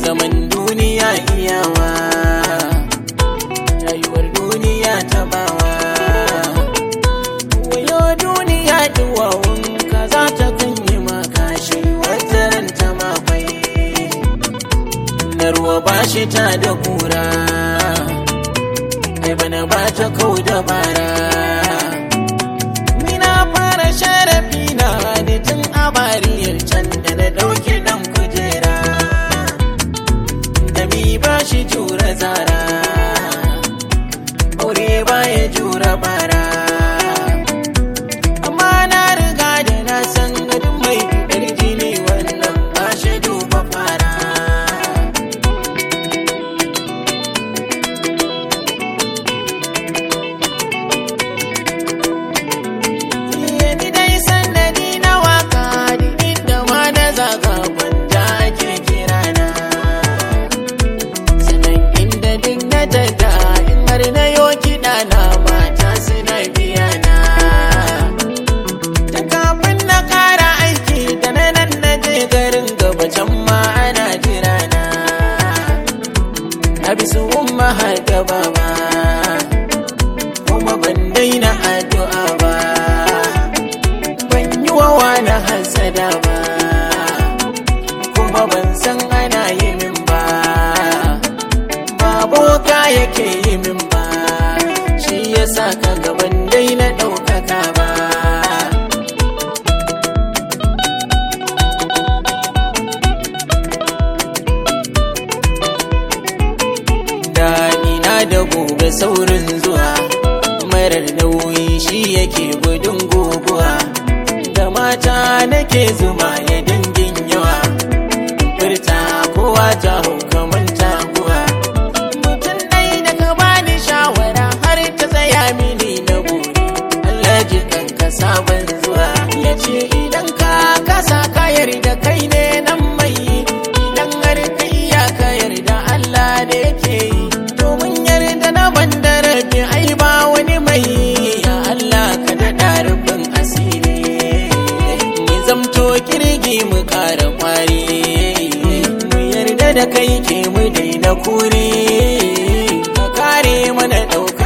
zaman duniya iyawa rayuwar duniya tabawa wayo duniya duwawun ka za ta kunyi makashi wata ranta makwai na ruwa ba shi ta da kura ai bana ba ta kau da bara ni na fara sharafi na da tun a bariyar can da na ɗauki ɗan kujera da mi ba shi jura zara aure ba ya jura bara amma na riga da na san gadin mai fitar jini wannan ba shi duba fara ni dai sannadi na waka duk inda ma na zaga gwanja ake kirana sanan inda duk na tada in har na yo kiɗa na mata suna biya na ta kafin na ƙara aiki da na nan na je garin gaba can ma ana jira na na bi su umma har gaba ba kuma ban daina addu'a ba ban yi wa wani hasada ba kuma ban san ana yi min ba ba boka yake yi min ba shi ya sa ka gaban dai na ɗaukaka ba Daɗi na da gobe saurin zuwa marar nauyi shi yake gudun guguwa da mata nake zuma ya dangin yawa furta kowa ta hau kamar taguwa mutum ɗai da ka bani shawara har ta tsaya mini na buri Allah ji kanka sabon zuwa ya ce idan ka kasa ka yarda kai ne nan mai idan har ka iya ka yarda Allah da yake yi domin yarda na banda rabi ai ba wani mai ya Allah ka daɗa rufin asiri mu zamto kirgi mu ƙara kwari mu yarda da kai ke mu daina kure ka kare mana ɗauka